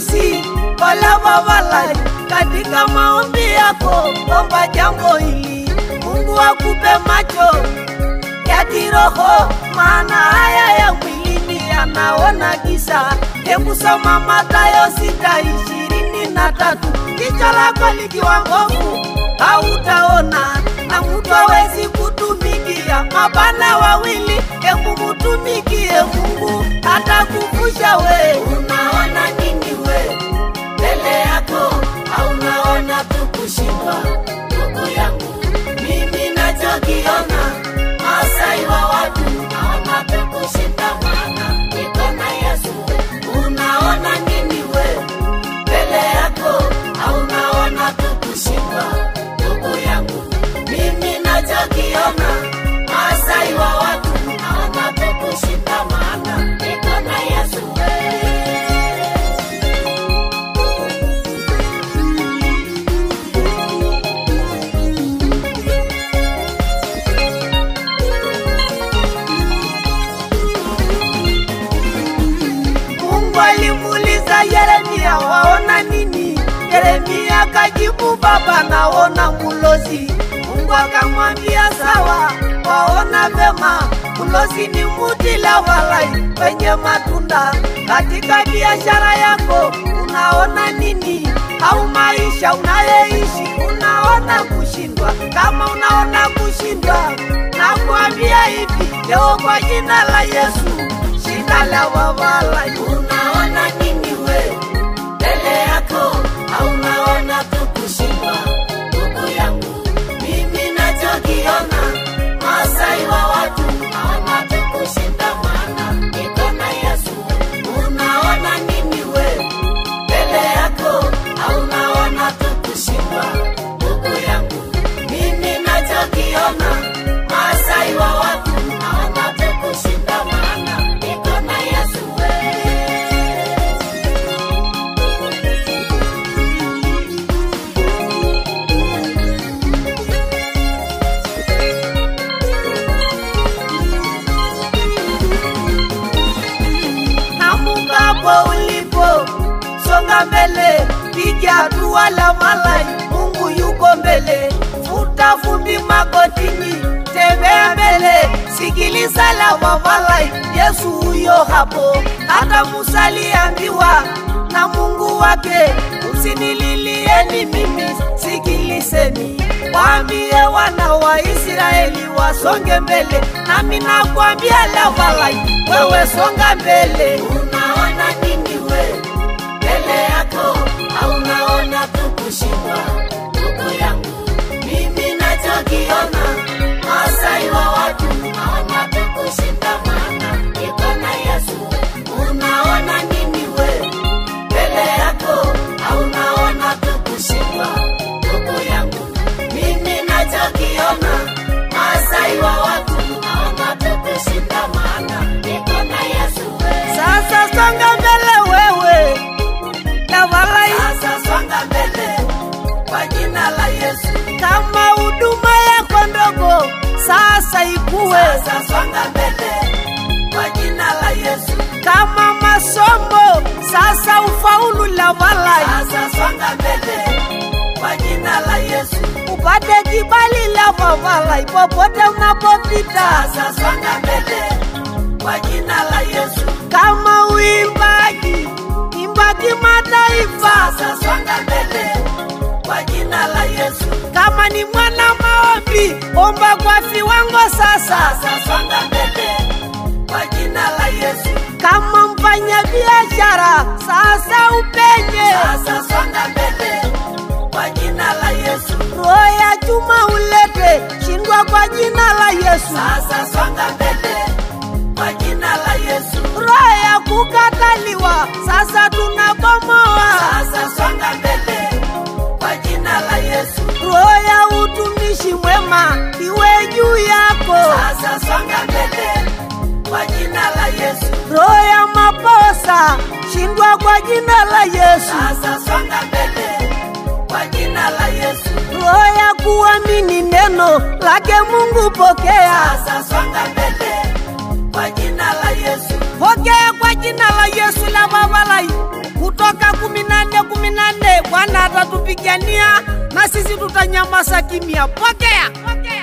kusi Ole Babalai, katika maombi yako omba jambo hili, Mungu akupe macho ya kiroho, maana haya ya mwilini yanaona giza. Hebu soma Mathayo sita ishirini na tatu jicho lako likiwa mbovu hautaona, na mtu hawezi kutumikia mabana wawili. Hebu mutumikie Mungu atakuvusha we. Unaona nini we mbele yako, au unaona tu kushindwa? Ndugu yangu, mimi nachokiona Masai wa watu naona tu kushinda, maana niko na Yesu. Unaona nini we mbele yako, au unaona tu kushindwa? Ndugu yangu, mimi nachokiona Masai wa watu naona tu kushinda, maana niko na Yesu. Mungu alimuuliza Yeremia, waona nini? Yeremia kajibu, Baba, naona mulozi. Mungu akamwambia sawa, waona vema. Mulozi ni muti la walai wenye matunda. Katika biashara yako unaona nini? Au maisha unayoishi unaona kushindwa? Kama unaona kushindwa, nakwambia hivi leo kwa jina la Yesu shida la wawala. Unaona nini we mbele yako, au unaona tu kushindwa? Ndugu yangu, mimi nachokiona Masai wa watu naona tu kushinda, maana niko na Yesu. Unaona nini we mbele yako, au unaona tu kushindwa? Ndugu yangu, mimi nachokiona Masai wa watu naona tu kushinda, maana niko na Yesu we. Namukapo ulipo, songa mbele, piga hatua la malai, Mungu yuko mbele. Futa vumbi magotini, tembea mbele, sikiliza la wamalai, Yesu huyo hapo. Hata Musa aliambiwa na Mungu wake, usinililieni mimi, sikilizeni waambie wana wa Israeli wasonge mbele, nami nakwambia Lavalai, wewe songa mbele. Unaona nini we mbele yako, au unaona tu kushindwa? Ndugu yangu, mimi nachokiona Masai wa watu naona tu kushinda, maana niko na Yesu. Unaona nini we mbele yako, au unaona tu kushindwa? Ndugu yangu, mimi nachokiona Masai wa watu naona tu kushinda, maana niko na Yesu. Sasa songa mbele wewe Lavalai, sasa songa mbele kwa jina la Yesu. Kama huduma yako ndogo sasa ikuwe, sasa songa mbele kwa jina la Yesu. Kama masomo sasa ufaulu Lavalai, sasa songa mbele kwa jina la Yesu. Upate kibali la Lavalai popote unapopita, sasa songa mbele kwa jina la Yesu. Kama uimbaji imba kimataifa, sasa songa mbele kwa jina la Yesu. Kama ni mwana maombi, omba kwa viwango sasa, sasa songa mbele kwa jina la Yesu. Kama mfanya biashara, sasa upenye, sasa songa mbele kwa jina la Yesu. Roho ya chuma ulete, shindwa kwa jina la Yesu. Sasa songa mbele kwa jina la Yesu. Roho ya kukataliwa, sasa tunabomoa. Sasa songa mbele kwa jina la Yesu. Roho ya utumishi mwema iwe juu yako. Sasa songa mbele kwa jina la Yesu. Roho ya maposa shindwa kwa jina la Yesu. Sasa songa mbele kwa jina la Yesu. Roho ya kuamini neno lake Mungu pokea. Sasa songa mbele kwa jina la Yesu. Pokea kwa jina la Yesu la babalai kutoka kumi tutanyamaza kimya. Pokea, pokea.